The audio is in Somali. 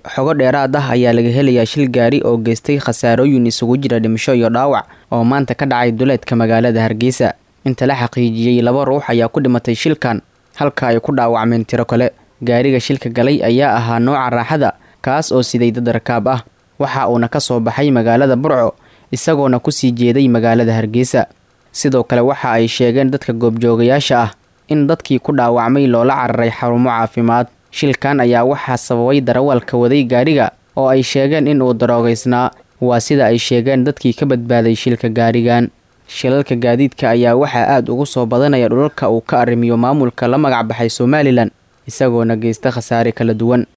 xogo dheeraad ah ayaa laga helayaa shil gaari oo geystay khasaarooyin isugu jira dhimasho iyo dhaawac oo maanta ka dhacay duleedka magaalada hargeysa inta la xaqiijiyey laba ruux ayaa ku dhimatay shilkan halka ay ku dhaawacmeen tiro kale gaariga shilka galay ayaa ahaa nooca raaxada kaas oo siday dad rakaab ah waxa uuna ka soo baxay magaalada burco isagoona kusii jeeday magaalada hargeysa sidoo kale waxa ay sheegeen dadka goobjoogayaasha ah in dadkii ku dhaawacmay loola cararay xarumo caafimaad shilkan ayaa waxaa sababay darawalka waday gaariga oo ay sheegeen in uu daroogaysnaa waa sida ay sheegeen dadkii ka badbaaday shilka gaarigan shilalka gaadiidka ayaa waxaa aada ugu soo badanaya dhulalka uu ka arrimiyo maamulka la magac baxay somalilan isagoona geysta khasaare kala duwan